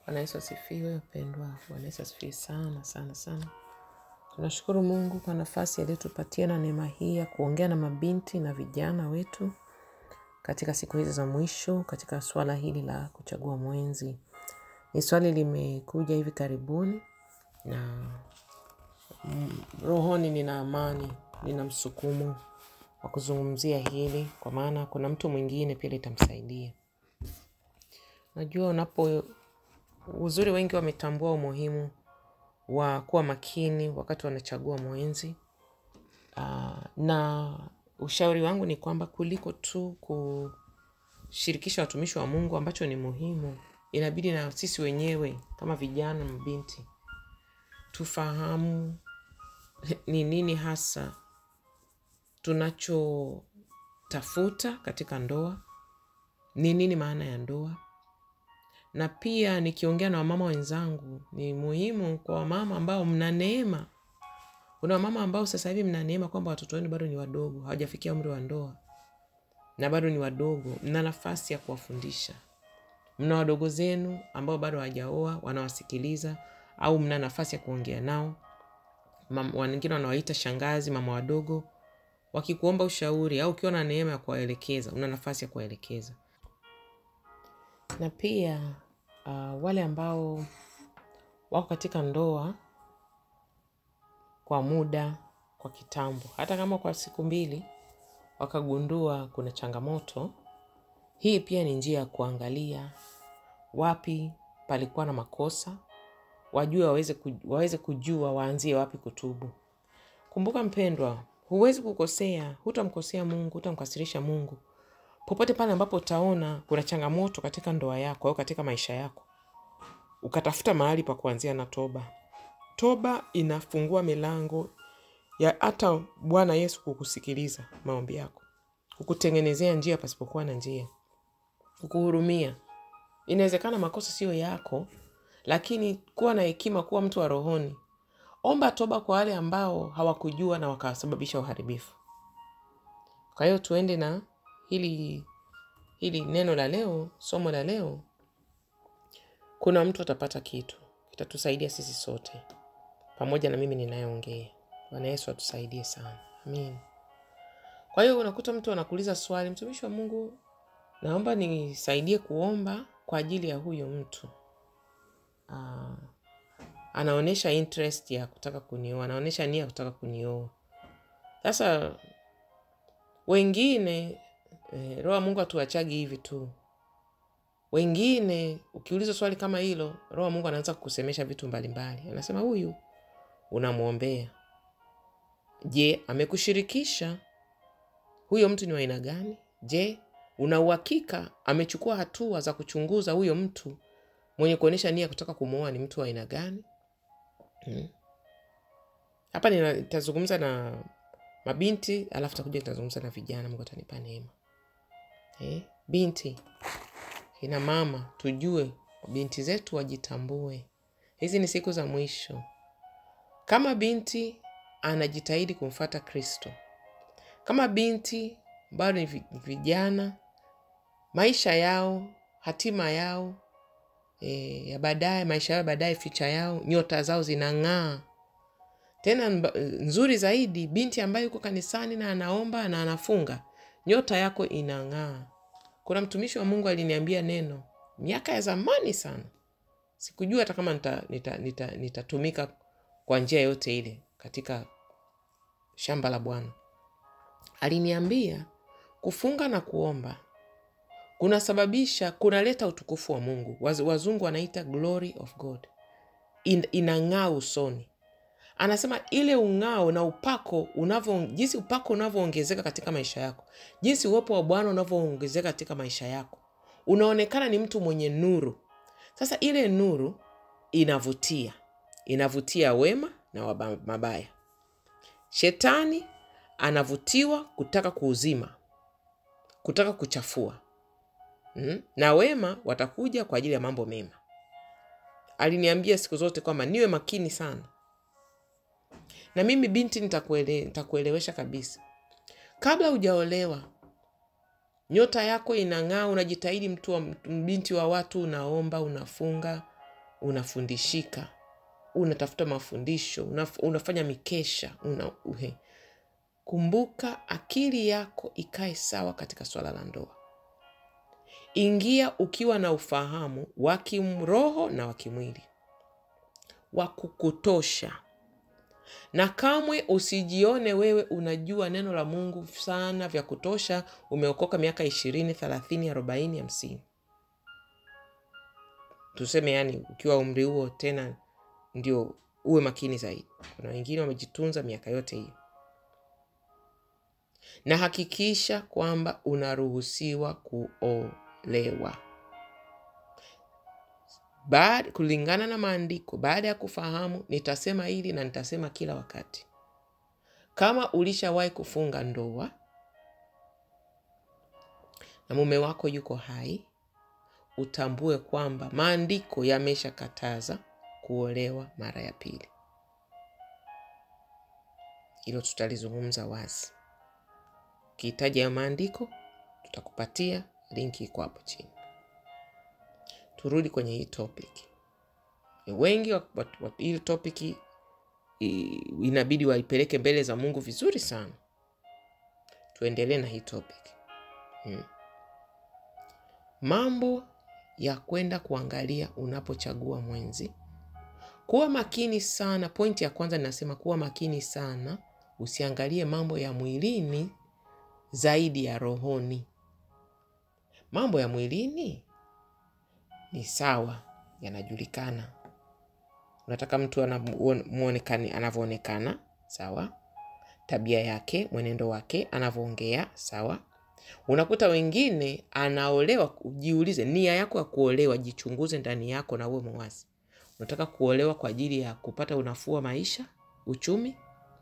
Bwana Yesu asifiwe, wapendwa. Bwana Yesu asifiwe sana sana sana. Tunashukuru Mungu kwa nafasi aliyotupatia na neema hii ya kuongea na mabinti na vijana wetu katika siku hizi za mwisho, katika swala hili la kuchagua mwenzi. Ni swali limekuja hivi karibuni na mm, rohoni nina amani, nina msukumo wa kuzungumzia hili, kwa maana kuna mtu mwingine pia litamsaidia. Najua unapo uzuri, wengi wametambua umuhimu wa kuwa makini wakati wanachagua mwenzi. Uh, na ushauri wangu ni kwamba kuliko tu kushirikisha watumishi wa Mungu ambacho ni muhimu, inabidi na sisi wenyewe kama vijana mabinti tufahamu ni nini hasa tunachotafuta katika ndoa, ni nini maana ya ndoa, na pia nikiongea na wamama wenzangu, ni muhimu kwa wamama ambao mna neema. Kuna wamama ambao sasa hivi mna neema kwamba watoto wenu bado ni wadogo, hawajafikia umri wa ndoa na bado ni wadogo, mna nafasi ya kuwafundisha. Mna wadogo zenu ambao bado hawajaoa, wanawasikiliza au mna nafasi ya kuongea nao. Mam- Wengine wanawaita shangazi, mama wadogo, wakikuomba ushauri au ukiwa na neema ya kuwaelekeza, una nafasi ya kuwaelekeza. Na pia uh, wale ambao wako katika ndoa kwa muda, kwa kitambo, hata kama kwa siku mbili, wakagundua kuna changamoto, hii pia ni njia ya kuangalia wapi palikuwa na makosa, wajue waweze, ku- waweze kujua waanzie wapi kutubu. Kumbuka mpendwa, huwezi kukosea, hutamkosea Mungu, hutamkasirisha Mungu popote pale ambapo utaona kuna changamoto katika ndoa yako au katika maisha yako, ukatafuta mahali pa kuanzia na toba. Toba inafungua milango ya hata Bwana Yesu kukusikiliza maombi yako, kukutengenezea njia pasipokuwa na njia, kukuhurumia. Inawezekana makosa siyo yako, lakini kuwa na hekima, kuwa mtu wa rohoni. Omba toba kwa wale ambao hawakujua na wakasababisha uharibifu. Kwa hiyo tuende na hili hili neno la leo, somo la leo. Kuna mtu atapata kitu kitatusaidia sisi sote, pamoja na mimi ninayeongea. Bwana Yesu atusaidie sana, amin. Kwa hiyo unakuta mtu anakuuliza swali, mtumishi wa Mungu, naomba nisaidie kuomba kwa ajili ya huyo mtu. Ah, anaonyesha interest ya kutaka kunioa, anaonyesha nia ya kutaka kunioa. Sasa wengine eh, roho wa Mungu hatuachagi hivi tu. Wengine ukiulizwa swali kama hilo, roho wa Mungu anaanza kukusemesha vitu mbalimbali. Anasema huyu unamwombea, je, amekushirikisha huyo mtu ni wa aina gani? Je, una uhakika amechukua hatua za kuchunguza huyo mtu mwenye kuonyesha nia ya kutaka kumwoa ni mtu wa aina gani? Hmm. Hapa nina- nitazungumza na mabinti alafu takuja nitazungumza na vijana. Mungu atanipa neema. Eh, binti, kina mama, tujue binti zetu wajitambue. Hizi ni siku za mwisho. Kama binti anajitahidi kumfata Kristo, kama binti bado ni vi- vijana, maisha yao, hatima yao e, ya baadaye, maisha yao ya baadaye, ficha yao, nyota zao zinang'aa. Tena mba- nzuri zaidi, binti ambaye yuko kanisani na anaomba na anafunga, nyota yako inang'aa. Kuna mtumishi wa Mungu aliniambia neno miaka ya zamani sana, sikujua hata kama nitatumika nita, nita, nita nitatumika kwa njia yote ile katika shamba la Bwana. Aliniambia kufunga na kuomba kunasababisha kunaleta utukufu wa Mungu. Waz- Wazungu wanaita glory of God, In, inang'aa usoni. Anasema ile ung'ao na upako unavyo, jinsi upako unavyoongezeka katika maisha yako, jinsi uwepo wa Bwana unavyoongezeka katika maisha yako, unaonekana ni mtu mwenye nuru. Sasa ile nuru inavutia, inavutia wema na waba- mabaya. Shetani anavutiwa kutaka kuuzima, kutaka kuchafua mm? na wema watakuja kwa ajili ya mambo mema. Aliniambia siku zote kwamba niwe makini sana, na mimi binti nitakuele, nitakuelewesha kabisa. Kabla hujaolewa, nyota yako inang'aa, unajitahidi, mtu wa binti wa watu, unaomba, unafunga, unafundishika unatafuta mafundisho unaf, unafanya mikesha una, uhe. kumbuka akili yako ikae sawa katika swala la ndoa ingia ukiwa na ufahamu wa kimroho na wa kimwili wa kukutosha na kamwe usijione wewe unajua neno la mungu sana vya kutosha umeokoka miaka ishirini thelathini arobaini hamsini tuseme yani ukiwa umri huo tena ndio uwe makini zaidi kuna wengine wamejitunza miaka yote hiyo na hakikisha kwamba unaruhusiwa kuolewa baada kulingana na maandiko baada ya kufahamu nitasema hili na nitasema kila wakati kama ulishawahi kufunga ndoa na mume wako yuko hai utambue kwamba maandiko yameshakataza kuolewa mara ya pili hilo tutalizungumza wazi ukihitaji ya maandiko tutakupatia linki iko hapo chini turudi kwenye hii topic wengi wa- wa- wa- hii topic i- inabidi waipeleke mbele za mungu vizuri sana tuendelee na hii topic hmm. mambo ya kwenda kuangalia unapochagua mwenzi kuwa makini sana pointi ya kwanza ninasema kuwa makini sana usiangalie mambo ya mwilini zaidi ya rohoni mambo ya mwilini ni sawa yanajulikana unataka mtu anamuone- muonekane anavyoonekana sawa tabia yake mwenendo wake anavyoongea sawa unakuta wengine anaolewa jiulize nia yako ya kuolewa jichunguze ndani yako na uwe mwazi unataka kuolewa kwa ajili ya kupata unafuu wa maisha uchumi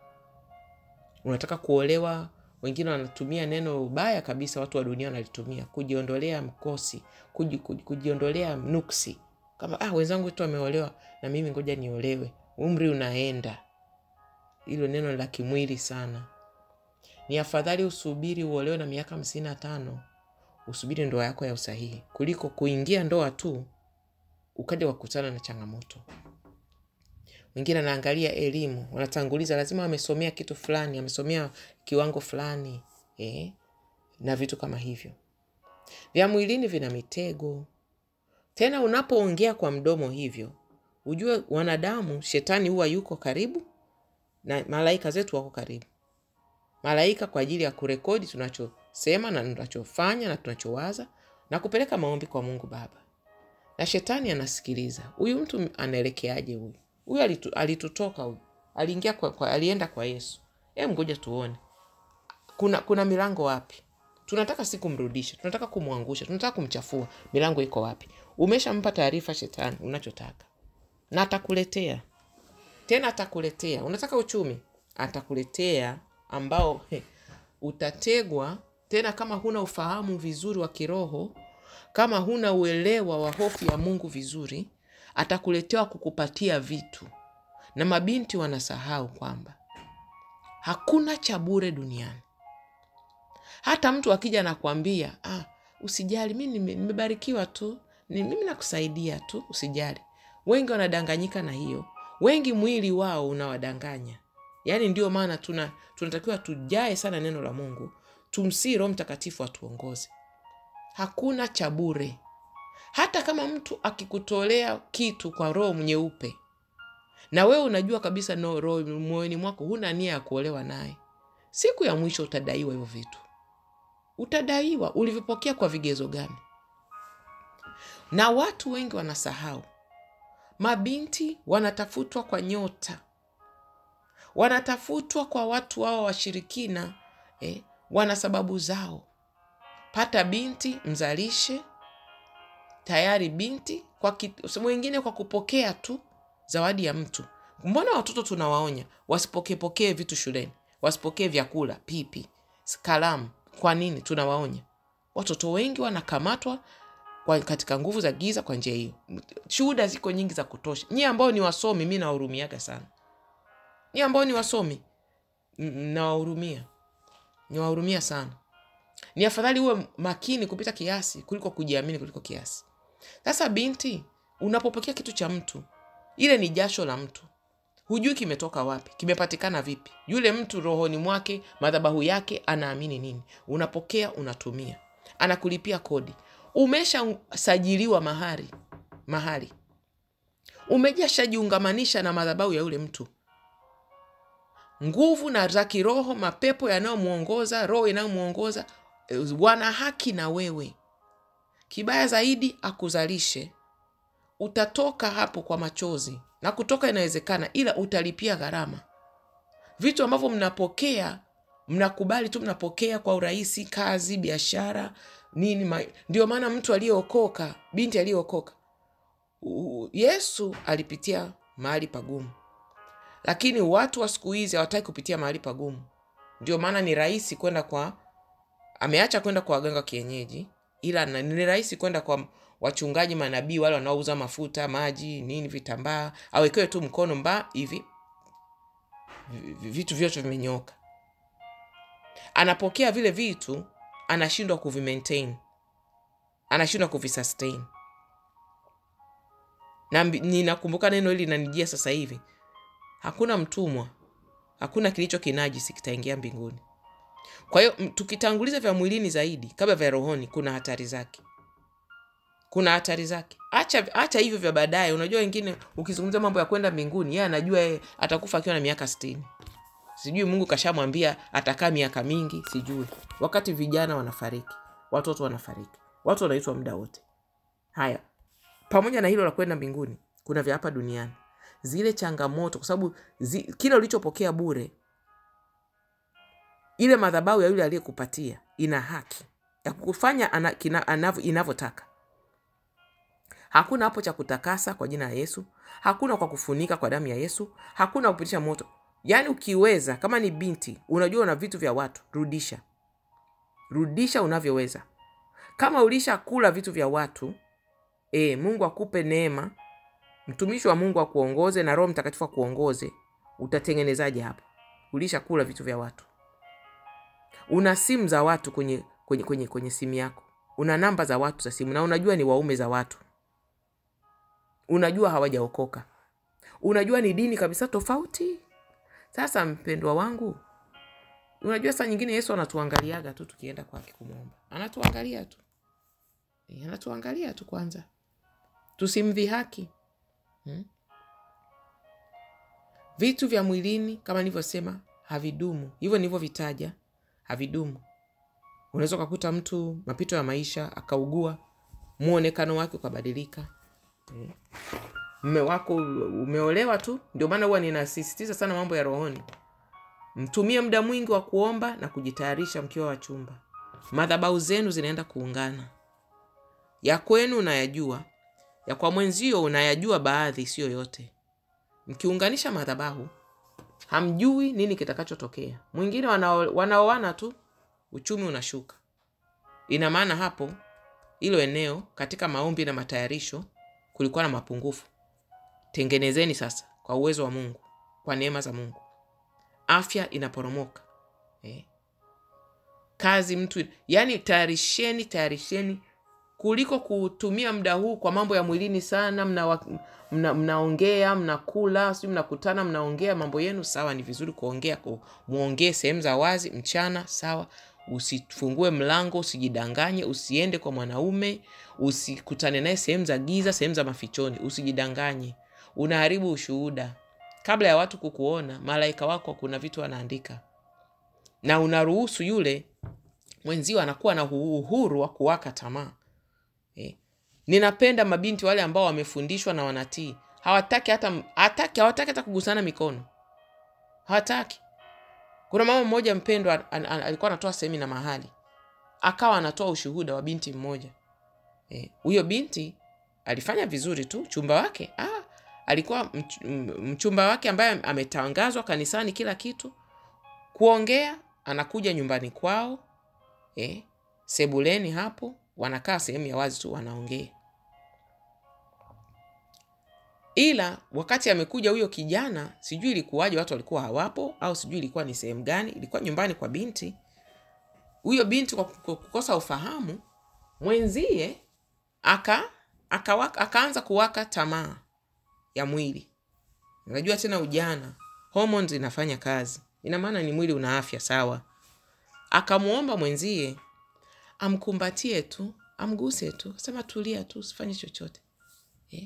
unataka kuolewa wengine wanatumia neno baya kabisa watu wa dunia wanalitumia kujiondolea mkosi kuji, kuji, kujiondolea nuksi kama ah, wenzangu wetu wameolewa na mimi ngoja niolewe umri unaenda hilo neno la kimwili sana ni afadhali usubiri uolewe na miaka hamsini na tano usubiri ndoa yako ya usahihi kuliko kuingia ndoa tu ukaja wakutana na changamoto wengine anaangalia elimu wanatanguliza lazima amesomea kitu fulani amesomea kiwango fulani eh, na vitu kama hivyo vya mwilini vina mitego tena unapoongea kwa mdomo hivyo ujue wanadamu shetani huwa yuko karibu na malaika zetu wako karibu malaika kwa ajili ya kurekodi tunachosema na tunachofanya na tunachowaza na kupeleka maombi kwa mungu baba na shetani anasikiliza huyu mtu anaelekeaje huyu huyu alitu, alitutoka huyu aliingia kwa, kwa, alienda kwa yesu e ngoja tuone kuna kuna milango wapi tunataka si kumrudisha tunataka kumwangusha tunataka kumchafua milango iko wapi umeshampa taarifa shetani unachotaka na atakuletea tena atakuletea unataka uchumi atakuletea ambao he, utategwa tena kama huna ufahamu vizuri wa kiroho kama huna uelewa wa hofu ya mungu vizuri atakuletewa kukupatia vitu na mabinti wanasahau kwamba hakuna cha bure duniani hata mtu akija anakwambia ah, usijali mi nime- nimebarikiwa tu ni mimi nakusaidia tu usijali wengi wanadanganyika na hiyo wengi mwili wao unawadanganya yaani ndio maana tuna tunatakiwa tujae sana neno la mungu tumsii roho mtakatifu atuongoze hakuna cha bure hata kama mtu akikutolea kitu kwa roho nyeupe na wewe unajua kabisa no roho moyoni mwako huna nia ya kuolewa naye siku ya mwisho utadaiwa hivyo vitu utadaiwa ulivyopokea kwa vigezo gani na watu wengi wanasahau mabinti wanatafutwa kwa nyota wanatafutwa kwa watu wao washirikina eh, wana sababu zao pata binti mzalishe tayari binti kwa ki- mwingine kwa kupokea tu zawadi ya mtu mbona watoto tunawaonya wasipokepokee vitu shuleni wasipokee vyakula pipi kalamu kwa nini tunawaonya watoto wengi wanakamatwa kwa katika nguvu za giza kwa njia hiyo shuhuda ziko nyingi za kutosha nyie ambao ni wasomi mi nawahurumiaga sana nyie ambao ni wasomi m- nawahurumia niwahurumia sana ni afadhali uwe makini kupita kiasi kuliko kujiamini kuliko kiasi sasa binti unapopokea kitu cha mtu ile ni jasho la mtu hujui kimetoka wapi kimepatikana vipi yule mtu rohoni mwake madhabahu yake anaamini nini unapokea unatumia anakulipia kodi umeshasajiliwa mahari mahali umejashajiungamanisha na madhabahu ya yule mtu nguvu na za kiroho mapepo yanayomwongoza roho inayomwongoza eh, wana haki na wewe kibaya zaidi akuzalishe utatoka hapo kwa machozi na kutoka inawezekana ila utalipia gharama vitu ambavyo mnapokea mnakubali tu mnapokea kwa urahisi kazi biashara nini ma... ndio maana mtu aliyeokoka binti aliyeokoka u- yesu alipitia mahali pagumu lakini watu wa siku hizi hawataki kupitia mahali pagumu ndio maana ni rahisi kwenda kwa ameacha kwenda kwa waganga wa kienyeji ila na- ni rahisi kwenda kwa wachungaji manabii wale wanaouza mafuta maji nini vitambaa awekewe tu mkono mba hivi vi- vi- vitu vyote vimenyoka anapokea vile vitu anashindwa kuvimaintain anashindwa kuvisustain na mbi- ninakumbuka neno hili linanijia sasa hivi hakuna mtumwa hakuna kilicho kinajisi kitaingia mbinguni kwa hiyo m- tukitanguliza vya mwilini zaidi kabla vya rohoni kuna hatari zake kuna hatari zake acha acha hivyo vya baadaye unajua wengine ukizungumzia mambo ya kwenda mbinguni yeye anajua yeye atakufa akiwa na miaka stini sijui mungu kashamwambia atakaa miaka mingi sijui wakati vijana wanafariki watoto wanafariki watu wanaitwa muda wote haya pamoja na hilo la kwenda mbinguni kuna vya hapa duniani zile changamoto kwa sababu zi, kile ulichopokea bure ile madhabahu ya yule aliyekupatia ina haki ya kukufanya ana, kina- anavyo- inavyotaka hakuna hapo cha kutakasa kwa jina la yesu hakuna kwa kufunika kwa damu ya yesu hakuna kupitisha moto yaani ukiweza kama ni binti unajua una vitu vya watu rudisha rudisha unavyoweza kama ulishakula vitu vya watu e, mungu akupe neema mtumishi wa mungu akuongoze na roho mtakatifu akuongoze utatengenezaje hapo ulishakula vitu vya watu una simu za watu kwenye, kwenye, kwenye, kwenye simu yako una namba za watu za simu na unajua ni waume za watu unajua hawajaokoka unajua ni dini kabisa tofauti sasa mpendwa wangu unajua saa nyingine yesu anatuangaliaga tu tukienda kwake kumwomba anatuangalia tu e, anatuangalia tu kwanza tusimdhihaki hmm? vitu vya mwilini kama nilivyosema havidumu hivyo nilivyovitaja havidumu unaweza ukakuta mtu mapito ya maisha akaugua mwonekano wake ukabadilika Eh. mme wako umeolewa tu ndio maana huwa ninasisitiza sana mambo ya rohoni mtumie muda mwingi wa kuomba na kujitayarisha mkiwa wa chumba madhabau zenu zinaenda kuungana ya kwenu unayajua ya kwa mwenzio unayajua baadhi siyo yote mkiunganisha madhabahu hamjui nini kitakachotokea mwingine wanao- wanaoana tu uchumi unashuka ina maana hapo hilo eneo katika maombi na matayarisho kulikuwa na mapungufu tengenezeni sasa kwa uwezo wa mungu kwa neema za mungu afya inaporomoka eh. kazi mtu yani tayarisheni tayarisheni kuliko kutumia muda huu kwa mambo ya mwilini sana mnaongea mna, mnaongea mnakula sijui mnakutana mnaongea mambo yenu sawa ni vizuri kuongea ku- muongee sehemu za wazi mchana sawa usifungue mlango usijidanganye usiende kwa mwanaume usikutane naye sehemu za giza sehemu za mafichoni usijidanganye unaharibu ushuhuda kabla ya watu kukuona malaika wako kuna vitu anaandika na unaruhusu yule mwenzio anakuwa na uhuru wa kuwaka tamaa eh. ninapenda mabinti wale ambao wamefundishwa na wanatii hawataki hata hataki hawataki hata kugusana mikono hawataki kuna mama mmoja mpendwa an, an, alikuwa anatoa semina mahali akawa anatoa ushuhuda wa binti mmoja Eh, huyo binti alifanya vizuri tu chumba wake ah, alikuwa mch, m- mchumba wake ambaye ametangazwa kanisani kila kitu kuongea anakuja nyumbani kwao eh, sebuleni hapo wanakaa sehemu ya wazi tu wanaongea ila wakati amekuja huyo kijana sijui ilikuwaje watu walikuwa hawapo au sijui ilikuwa ni sehemu gani ilikuwa nyumbani kwa binti huyo binti kwa kwa kukosa ufahamu mwenzie aka akawaka, akaanza kuwaka tamaa ya mwili. Unajua tena ujana, hormones inafanya kazi, ina maana ni mwili una afya sawa. Akamwomba mwenzie amkumbatie tu, amguse tu, sema tulia tu, usifanye chochote eh?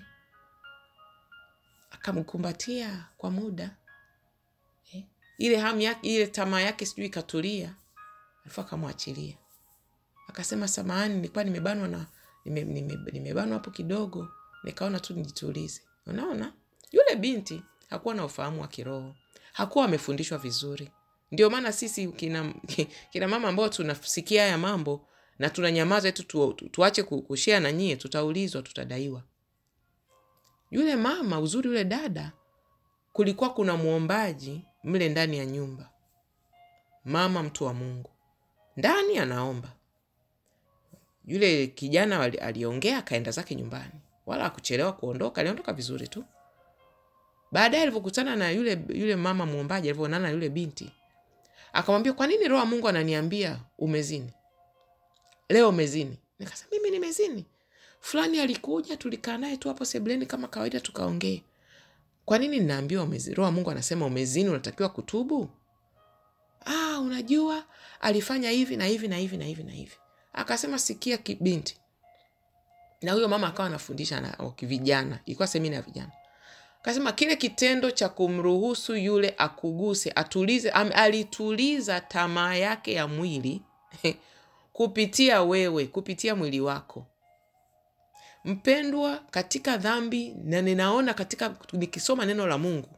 Akamkumbatia kwa muda eh? Ile hamu yake, ile tamaa yake sijui ikatulia, alafu akamwachilia akasema, samahani, nilikuwa nimebanwa na nime, nime, nimebanwa hapo kidogo, nikaona tu nijitulize. Unaona, yule binti hakuwa na ufahamu wa kiroho, hakuwa amefundishwa vizuri. Ndio maana sisi kina, kina mama ambao tunasikia haya mambo na tunanyamaza tu, tu, tu, tuache kushea na nyie, tutaulizwa, tutadaiwa. Yule mama, uzuri yule dada, kulikuwa kuna mwombaji mle ndani ya nyumba, mama mtu wa Mungu ndani anaomba. Yule kijana aliongea, akaenda zake nyumbani, wala akuchelewa kuondoka, aliondoka vizuri tu. Baadaye alivyokutana na yule yule mama mwombaji, alivyoonana na yule binti, akamwambia, kwa nini Roho wa Mungu ananiambia umezini leo? Umezini? Nikasema mimi nimezini? Fulani alikuja, tulikaa naye tu hapo sebuleni kama kawaida, tukaongea. Kwa nini ninaambiwa umezini? Roho wa Mungu anasema umezini, unatakiwa kutubu. Ah, unajua alifanya hivi na hivi na hivi na hivi na hivi. Akasema sikia, binti. Na huyo mama akawa anafundisha na vijana, ilikuwa semina ya vijana Akasema kile kitendo cha kumruhusu yule akuguse, atulize, am, alituliza tamaa yake ya mwili kupitia wewe, kupitia mwili wako mpendwa, katika dhambi. Na ninaona katika nikisoma neno la Mungu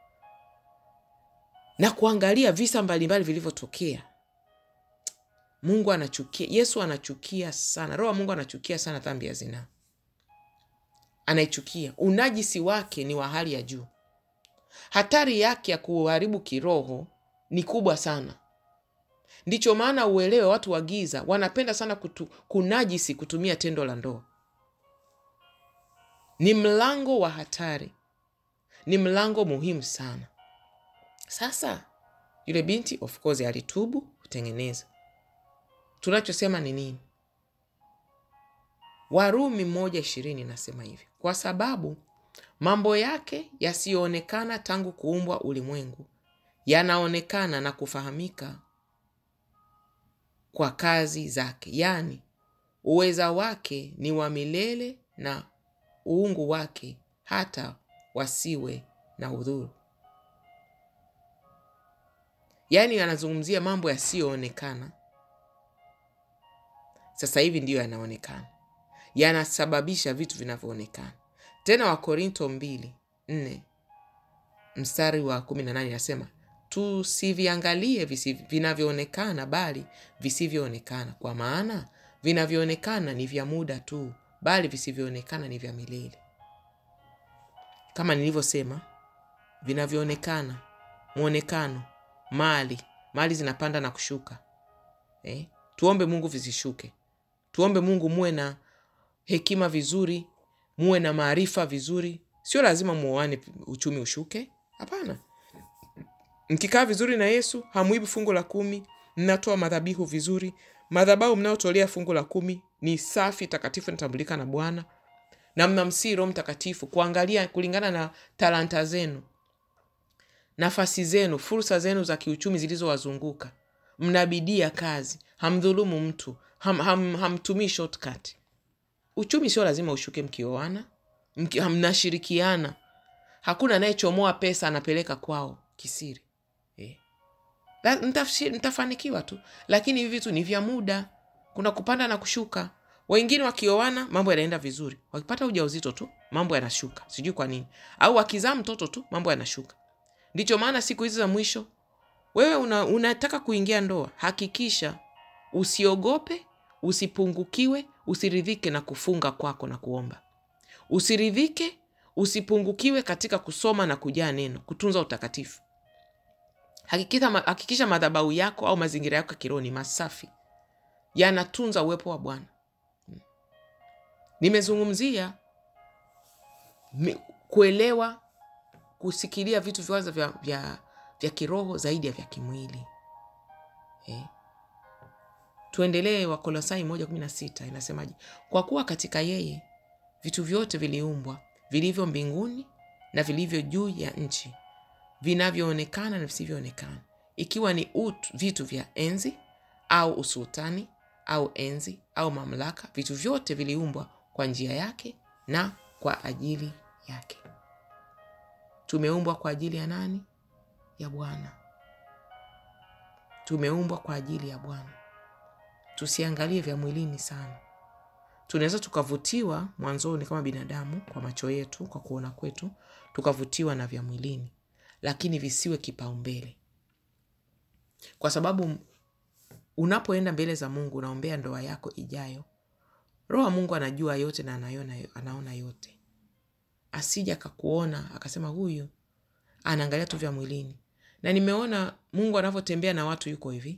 na kuangalia visa mbalimbali vilivyotokea, Mungu anachukia, Yesu anachukia sana, Roho wa Mungu anachukia sana dhambi ya zinaa anaichukia. Unajisi wake ni wa hali ya juu. Hatari yake ya kuharibu kiroho ni kubwa sana. Ndicho maana uelewe, watu wa giza wanapenda sana kutu, kunajisi kutumia tendo la ndoa. Ni mlango wa hatari, ni mlango muhimu sana. Sasa yule binti of course alitubu kutengeneza. Tunachosema ni nini? Warumi moja ishirini inasema hivi, kwa sababu mambo yake yasiyoonekana tangu kuumbwa ulimwengu yanaonekana na kufahamika kwa kazi zake, yaani uweza wake ni wa milele na uungu wake hata wasiwe na udhuru. Yaani anazungumzia mambo yasiyoonekana, sasa hivi ndiyo yanaonekana yanasababisha vitu vinavyoonekana. Tena Wakorinto mbili nne mstari wa kumi na nane inasema tusiviangalie vinavyoonekana, bali visivyoonekana, kwa maana vinavyoonekana ni vya muda tu, bali visivyoonekana ni vya milele. Kama nilivyosema, vinavyoonekana, mwonekano, mali, mali zinapanda na kushuka eh? Tuombe Mungu visishuke. Tuombe Mungu muwe na hekima vizuri, muwe na maarifa vizuri. Sio lazima muoane uchumi ushuke, hapana. Mkikaa vizuri na Yesu, hamwibi fungu la kumi, mnatoa madhabihu vizuri. Madhabahu mnayotolea fungu la kumi ni safi, takatifu, natambulika na Bwana, na mnamsihi Roho Mtakatifu kuangalia kulingana na talanta zenu, nafasi zenu, fursa zenu za kiuchumi zilizowazunguka. Mnabidia kazi, hamdhulumu mtu, ham, ham, hamtumii shortcut. Uchumi sio lazima ushuke mkioana, mki, mnashirikiana. Hakuna anayechomoa pesa anapeleka kwao kisiri eh. Mtafanikiwa tu, lakini hivi vitu ni vya muda, kuna kupanda na kushuka. Wengine wakioana mambo yanaenda vizuri, wakipata ujauzito tu mambo yanashuka, sijui kwa nini, au wakizaa mtoto tu mambo yanashuka. Ndicho maana siku hizi za mwisho, wewe una, unataka kuingia ndoa, hakikisha usiogope, usipungukiwe, usiridhike na kufunga kwako na kuomba, usiridhike, usipungukiwe katika kusoma na kujaa neno, kutunza utakatifu. Hakikisha, hakikisha madhabahu yako au mazingira yako ya kiroho ni masafi, yanatunza uwepo wa Bwana. Nimezungumzia kuelewa, kusikilia vitu vyanza vya, vya, vya kiroho zaidi ya vya kimwili eh. Tuendelee. Wakolosai moja kumi na sita inasemaje? Kwa kuwa katika yeye vitu vyote viliumbwa, vilivyo mbinguni na vilivyo juu ya nchi, vinavyoonekana na visivyoonekana, ikiwa ni utu, vitu vya enzi au usultani au enzi au mamlaka. Vitu vyote viliumbwa kwa njia yake na kwa ajili yake. Tumeumbwa kwa ajili ya nani? Ya Bwana. Tumeumbwa kwa ajili ya Bwana. Tusiangalie vya mwilini sana. Tunaweza tukavutiwa mwanzoni kama binadamu, kwa macho yetu, kwa kuona kwetu, tukavutiwa na vya mwilini, lakini visiwe kipaumbele, kwa sababu unapoenda mbele za Mungu unaombea ndoa yako ijayo, Roho wa Mungu anajua yote na anayona, anaona yote, asija akakuona akasema huyu anaangalia tu vya mwilini. Na nimeona Mungu anavyotembea na watu yuko hivi,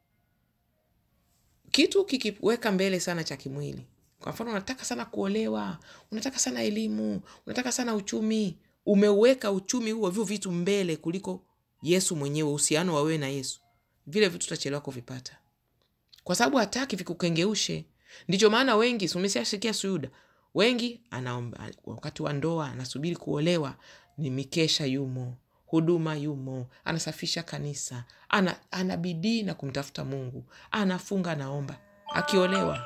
kitu kikiweka mbele sana cha kimwili. Kwa mfano, unataka sana kuolewa, unataka sana elimu, unataka sana uchumi, umeweka uchumi huo, hivyo vitu mbele kuliko Yesu mwenyewe, uhusiano wa wewe na Yesu, vile vitu utachelewa kuvipata, kwa sababu hataki vikukengeushe. Ndicho maana wengi, umeshasikia Suyuda, wengi anaomba wakati wa ndoa, anasubiri kuolewa, ni mikesha yumo, huduma yumo, anasafisha kanisa, ana, ana bidii na kumtafuta Mungu, anafunga, anaomba, akiolewa.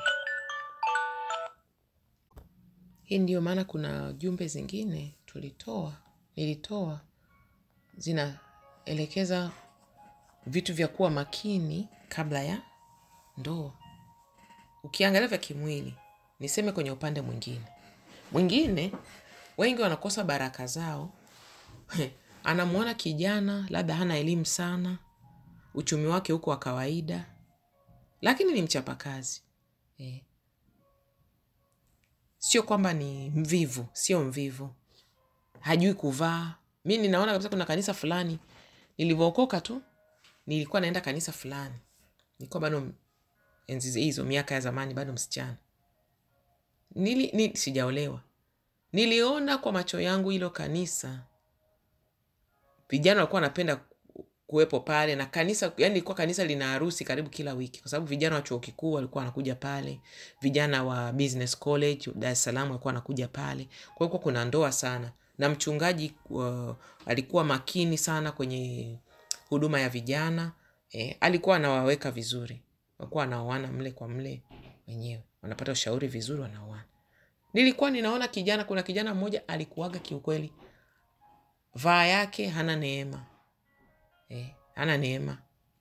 Hii ndiyo maana kuna jumbe zingine tulitoa, nilitoa zinaelekeza vitu vya kuwa makini kabla ya ndoa. Ukiangalia vya kimwili, niseme kwenye upande mwingine mwingine, wengi wanakosa baraka zao. Anamwona kijana labda hana elimu sana, uchumi wake huko wa kawaida, lakini ni mchapakazi eh. Sio kwamba ni mvivu, sio mvivu, hajui kuvaa. Mi ninaona kabisa, kuna kanisa fulani nilivyookoka tu, nilikuwa naenda kanisa fulani, nilikuwa bado enzi hizo, miaka ya zamani, bado msichana, nili, nili, sijaolewa. Niliona kwa macho yangu hilo kanisa, vijana walikuwa wanapenda kuwepo pale na kanisa, yani ilikuwa kanisa lina harusi karibu kila wiki, kwa sababu vijana wa chuo kikuu walikuwa wanakuja pale, vijana wa business college Dar es Salaam walikuwa wanakuja pale. Kwa hiyo kuna ndoa sana, na mchungaji uh, alikuwa makini sana kwenye huduma ya vijana eh, alikuwa anawaweka vizuri, walikuwa wanaoana mle kwa mle wenyewe, wanapata ushauri vizuri, wanaoana. Nilikuwa ninaona kijana, kuna kijana mmoja alikuwaga kiukweli, vaa yake hana neema Eh, ana neema,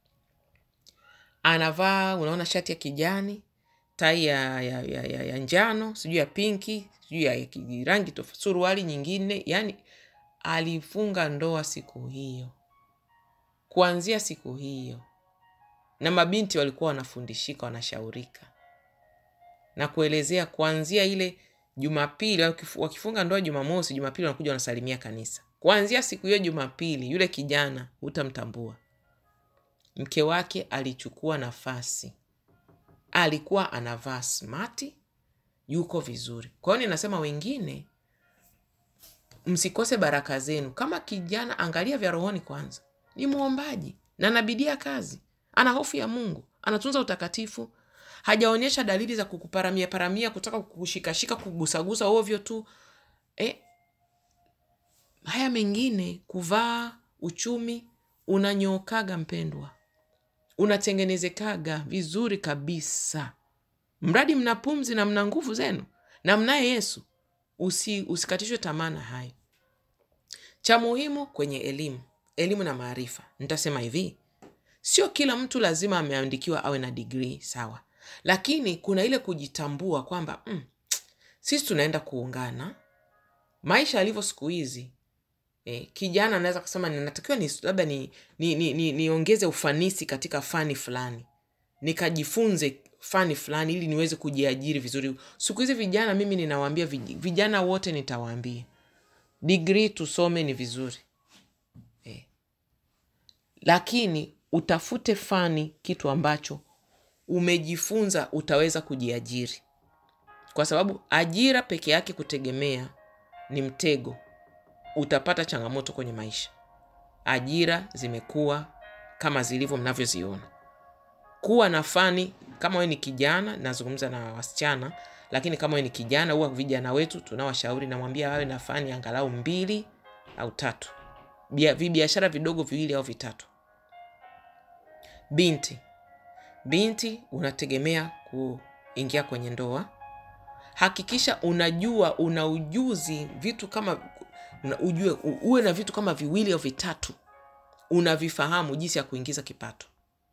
anavaa unaona, shati ya kijani, tai ya, ya, ya, ya, ya njano, sijui ya pinki, sijui ya rangi tofauti, suruali nyingine. Yani alifunga ndoa siku hiyo, kuanzia siku hiyo, na mabinti walikuwa wanafundishika, wanashaurika na kuelezea kuanzia ile Jumapili, wakifunga ndoa Jumamosi, Jumapili wanakuja wanasalimia kanisa kuanzia siku hiyo Jumapili, yule kijana hutamtambua. Mke wake alichukua nafasi, alikuwa anavaa smati, yuko vizuri. Kwa hiyo ninasema wengine, msikose baraka zenu. Kama kijana, angalia vya rohoni kwanza. Ni mwombaji na anabidia kazi, ana hofu ya Mungu, anatunza utakatifu, hajaonyesha dalili za kukuparamia paramia, kutaka kukushikashika, kugusagusa ovyo tu eh, haya mengine kuvaa, uchumi unanyookaga, mpendwa, unatengenezekaga vizuri kabisa, mradi mna pumzi na mna nguvu zenu na mnaye Yesu. Usi, usikatishwe tamaa na hayo. Cha muhimu kwenye elimu, elimu na maarifa, nitasema hivi, sio kila mtu lazima ameandikiwa awe na digrii sawa, lakini kuna ile kujitambua kwamba mm, sisi tunaenda kuungana. Maisha yalivyo siku hizi Eh, kijana anaweza kusema ninatakiwa ni labda niongeze ni, ni, ni, ni ufanisi katika fani fulani, nikajifunze fani fulani ili niweze kujiajiri vizuri. Siku hizi vijana, mimi ninawaambia vijana wote, nitawaambia digrii tusome ni vizuri eh, lakini utafute fani, kitu ambacho umejifunza utaweza kujiajiri, kwa sababu ajira peke yake kutegemea ni mtego utapata changamoto kwenye maisha. Ajira zimekuwa kama zilivyo mnavyoziona. Kuwa na fani, kama wewe ni kijana, nazungumza na wasichana, lakini kama wewe ni kijana huwa vijana wetu tunawashauri namwambia wawe na fani angalau mbili au tatu Bia- vibiashara vidogo viwili au vitatu binti binti unategemea kuingia kwenye ndoa hakikisha unajua una ujuzi vitu kama una, ujue u- uwe na vitu kama viwili au vitatu unavifahamu jinsi ya kuingiza kipato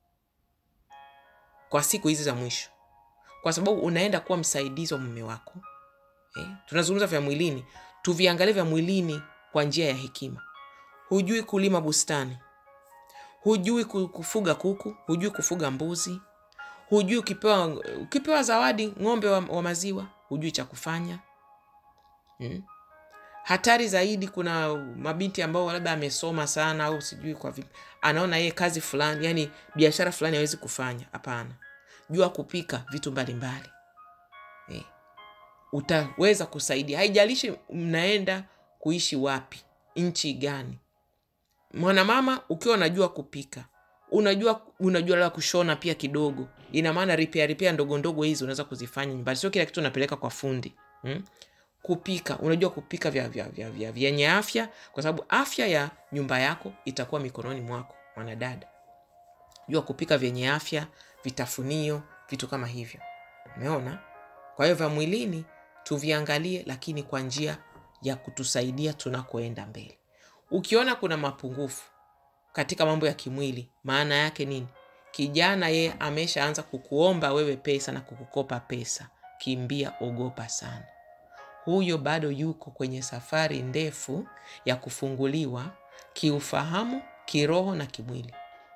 kwa siku hizi za mwisho kwa sababu unaenda kuwa msaidizi wa mume wako eh? tunazungumza vya mwilini tuviangalie vya mwilini kwa njia ya hekima hujui kulima bustani hujui ku- kufuga kuku hujui kufuga mbuzi hujui ukipewa, ukipewa zawadi ng'ombe wa, wa maziwa hujui cha kufanya hmm? hatari zaidi kuna mabinti ambao labda amesoma sana au sijui kwa vipi anaona yeye kazi fulani yani biashara fulani hawezi kufanya hapana jua kupika vitu mbalimbali eh. utaweza kusaidia haijalishi mnaenda kuishi wapi nchi gani mwanamama ukiwa unajua kupika unajua unajua la kushona pia kidogo ina maana ripia ripia ndogo ndogo hizi unaweza kuzifanya nyumbani sio kila kitu unapeleka kwa fundi hmm? kupika unajua kupika vya vya vya vya vyenye afya kwa sababu afya ya nyumba yako itakuwa mikononi mwako mwanadada jua kupika vyenye afya vitafunio vitu kama hivyo umeona kwa hiyo vya mwilini tuviangalie lakini kwa njia ya kutusaidia tunakoenda mbele ukiona kuna mapungufu katika mambo ya kimwili maana yake nini kijana yeye ameshaanza kukuomba wewe pesa na kukukopa pesa kimbia ogopa sana huyo bado yuko kwenye safari ndefu ya kufunguliwa kiufahamu kiroho na kimwili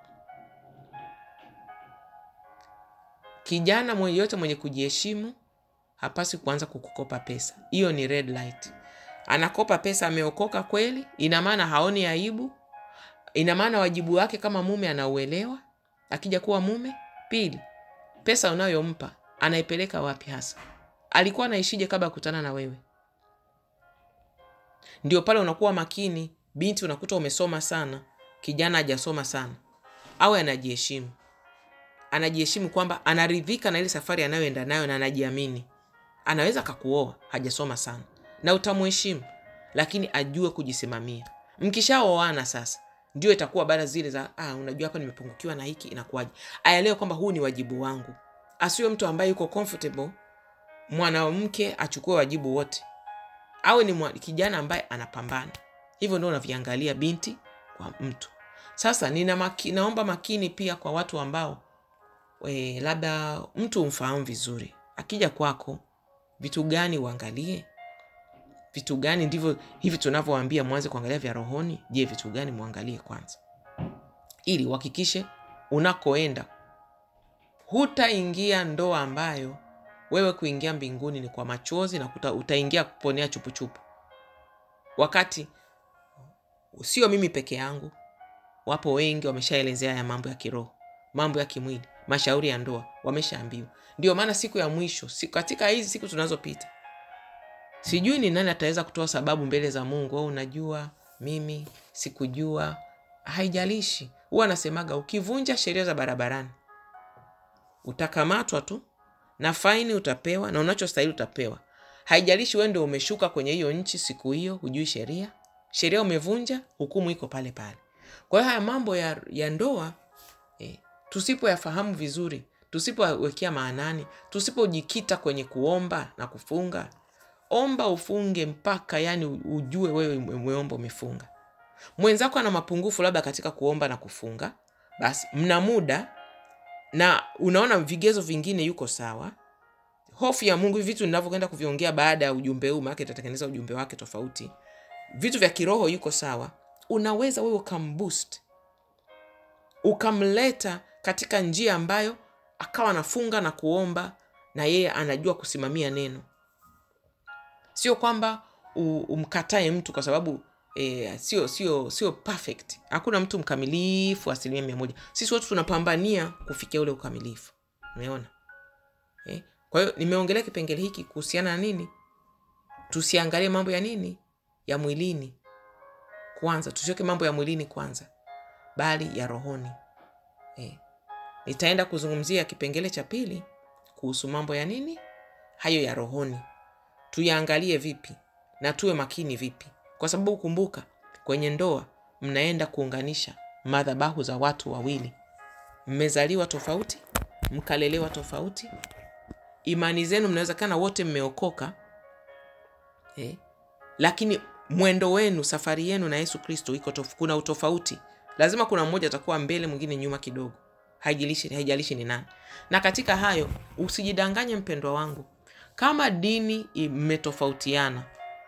kijana mwenye yote mwenye kujiheshimu hapasi kuanza kukukopa pesa hiyo ni red light anakopa pesa ameokoka kweli ina maana haoni aibu ina maana wajibu wake kama mume anauelewa akija kuwa mume pili pesa unayompa anaipeleka wapi hasa alikuwa anaishije kabla ya kukutana na wewe ndio pale unakuwa makini binti unakuta umesoma sana kijana hajasoma sana awe anajiheshimu anajiheshimu kwamba anaridhika na ile safari anayoenda nayo na anajiamini anaweza akakuoa hajasoma sana na utamheshimu lakini ajue kujisimamia mkishaoana sasa ndio itakuwa baada zile za ah, unajua hapa nimepungukiwa na hiki inakuwaje aelewe kwamba huu ni wajibu wangu asiwe mtu ambaye yuko comfortable mwanamke achukue wajibu wote awe ni mwa, kijana ambaye anapambana hivyo ndio unaviangalia binti kwa mtu sasa nina maki, naomba makini pia kwa watu ambao e, labda mtu umfahamu vizuri akija kwako vitu gani uangalie vitu gani ndivyo hivi tunavyoambia mwanze kuangalia vya rohoni je vitu gani mwangalie kwanza ili uhakikishe unakoenda hutaingia ndoa ambayo wewe kuingia mbinguni ni kwa machozi na kuta, utaingia kuponea chupuchupu wakati sio mimi peke yangu wapo wengi wameshaelezea ya mambo ya kiroho mambo ya kimwili mashauri ya ndoa wameshaambiwa ndio maana siku ya mwisho siku, katika hizi siku tunazopita sijui ni nani ataweza kutoa sababu mbele za mungu au unajua mimi sikujua haijalishi huwa anasemaga ukivunja sheria za barabarani utakamatwa tu na faini utapewa na unachostahili utapewa haijalishi wewe ndio umeshuka kwenye hiyo nchi siku hiyo hujui sheria sheria umevunja hukumu iko pale pale kwa hiyo haya mambo ya, ya ndoa eh, tusipoyafahamu vizuri tusipowekea maanani tusipojikita kwenye kuomba na kufunga omba ufunge mpaka yani ujue wewe umeomba umefunga mwenzako ana mapungufu labda katika kuomba na kufunga basi mna muda na unaona vigezo vingine yuko sawa hofu ya mungu hivi vitu ninavyokwenda kuviongea baada ya ujumbe huu maake itatengeneza ujumbe wake tofauti vitu vya kiroho yuko sawa unaweza wewe ukamboost ukamleta katika njia ambayo akawa anafunga na kuomba na yeye anajua kusimamia neno sio kwamba umkatae mtu kwa sababu e, sio sio sio perfect hakuna mtu mkamilifu asilimia mia moja sisi wote tunapambania kufikia ule ukamilifu umeona e? kwa hiyo nimeongelea kipengele hiki kuhusiana na nini tusiangalie mambo ya nini ya mwilini kwanza tusiweke mambo ya mwilini kwanza bali ya rohoni e. nitaenda kuzungumzia kipengele cha pili kuhusu mambo ya nini hayo ya rohoni tuyaangalie vipi na tuwe makini vipi kwa sababu kumbuka kwenye ndoa mnaenda kuunganisha madhabahu za watu wawili mmezaliwa tofauti mkalelewa tofauti imani zenu mnawezekana wote mmeokoka eh? lakini mwendo wenu safari yenu na yesu kristo iko tof- kuna utofauti lazima kuna mmoja atakuwa mbele mwingine nyuma kidogo haijalishi, haijalishi ni nani na katika hayo usijidanganye mpendwa wangu kama dini mmetofautiana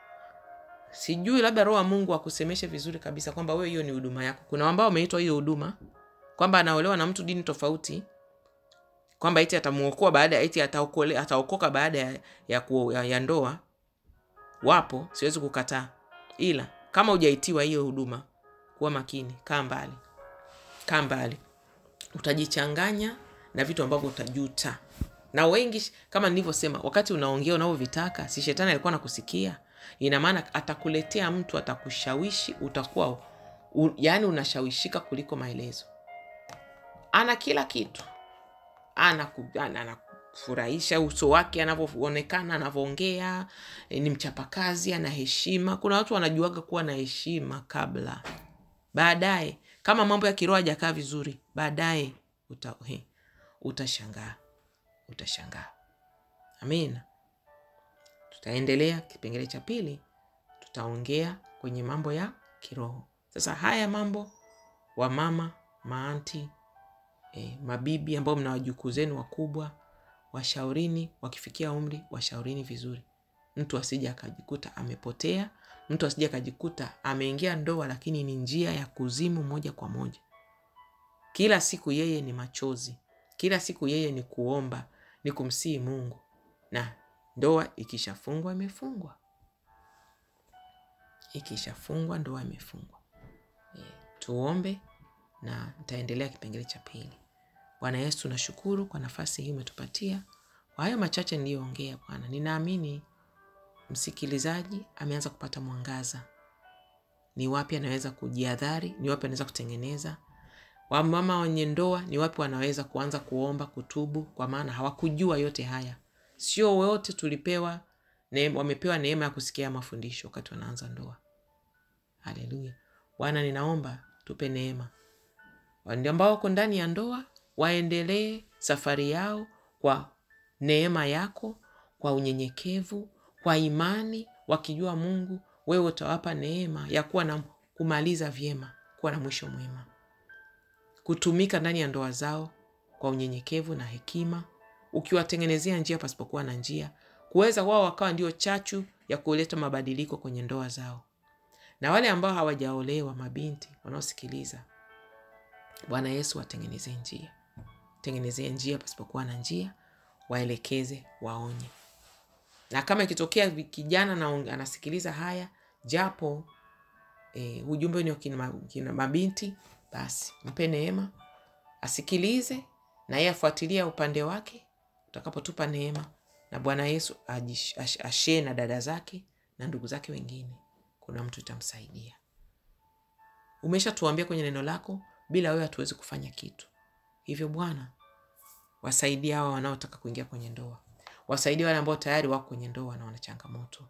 sijui labda roho wa mungu akusemeshe vizuri kabisa kwamba wewe hiyo ni huduma yako kuna ambao wameitwa hiyo huduma kwamba anaolewa na mtu dini tofauti kwamba eti atamuokoa baada eti ataokole, ataokoka baada ya, ya, ku, ya, ya ndoa wapo siwezi kukataa ila kama hujaitiwa hiyo huduma kuwa makini kaa mbali kaa mbali utajichanganya na vitu ambavyo utajuta na wengi kama nilivyosema wakati unaongea unavyovitaka si shetani alikuwa nakusikia ina maana atakuletea mtu atakushawishi utakuwa u, yaani unashawishika kuliko maelezo ana kila kitu anakufurahisha ana, ana anakufurahisha, uso wake anavyoonekana anavyoongea eh, ni mchapakazi ana heshima kuna watu wanajuaga kuwa na heshima kabla baadaye kama mambo ya kiroho hajakaa vizuri baadaye uta, he, utashangaa utashangaa amina tutaendelea kipengele cha pili tutaongea kwenye mambo ya kiroho sasa haya mambo wamama maanti e, mabibi ambao mna wajukuu zenu wakubwa washaurini wakifikia umri washaurini vizuri mtu asije akajikuta amepotea mtu asije akajikuta ameingia ndoa lakini ni njia ya kuzimu moja kwa moja kila siku yeye ni machozi kila siku yeye ni kuomba ni kumsihi mungu na ndoa ikishafungwa imefungwa ikishafungwa ndoa imefungwa e, tuombe na nitaendelea kipengele cha pili bwana yesu nashukuru kwa nafasi hii umetupatia kwa hayo machache niliyoongea bwana ninaamini msikilizaji ameanza kupata mwangaza ni wapi anaweza kujiadhari ni wapi anaweza kutengeneza wamama wenye ndoa ni wapi wanaweza kuanza kuomba kutubu kwa maana hawakujua yote haya sio wote tulipewa neema, wamepewa neema ya kusikia mafundisho wakati wanaanza ndoa haleluya bwana ninaomba tupe neema wale ambao wako ndani ya ndoa waendelee safari yao kwa neema yako kwa unyenyekevu kwa imani wakijua mungu wewe utawapa neema ya kuwa na kumaliza vyema kuwa na mwisho mwema kutumika ndani ya ndoa zao kwa unyenyekevu na hekima ukiwatengenezea njia pasipokuwa na njia kuweza wao wakawa ndio chachu ya kuleta mabadiliko kwenye ndoa zao na wale ambao hawajaolewa mabinti wanaosikiliza bwana yesu watengenezee njia tengenezee njia pasipokuwa na njia waelekeze waonye na kama ikitokea kijana na anasikiliza haya japo e, ujumbe ni wa kina, kina mabinti basi mpe neema asikilize na yeye afuatilia upande wake utakapotupa neema na bwana yesu ashee na dada zake na ndugu zake wengine kuna mtu itamsaidia umeshatuambia kwenye neno lako bila wewe hatuwezi kufanya kitu hivyo bwana wasaidie hawa wanaotaka kuingia kwenye ndoa wasaidie wale ambao tayari wako kwenye ndoa na wana changamoto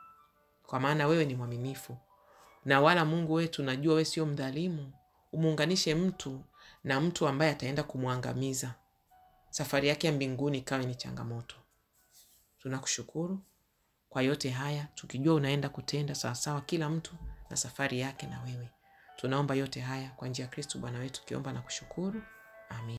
kwa maana wewe ni mwaminifu na wala mungu wetu najua wewe sio mdhalimu umuunganishe mtu na mtu ambaye ataenda kumwangamiza safari yake ya mbinguni ikawe ni changamoto tunakushukuru kwa yote haya tukijua unaenda kutenda sawasawa kila mtu na safari yake na wewe tunaomba yote haya kwa njia ya kristu bwana wetu tukiomba na kushukuru amin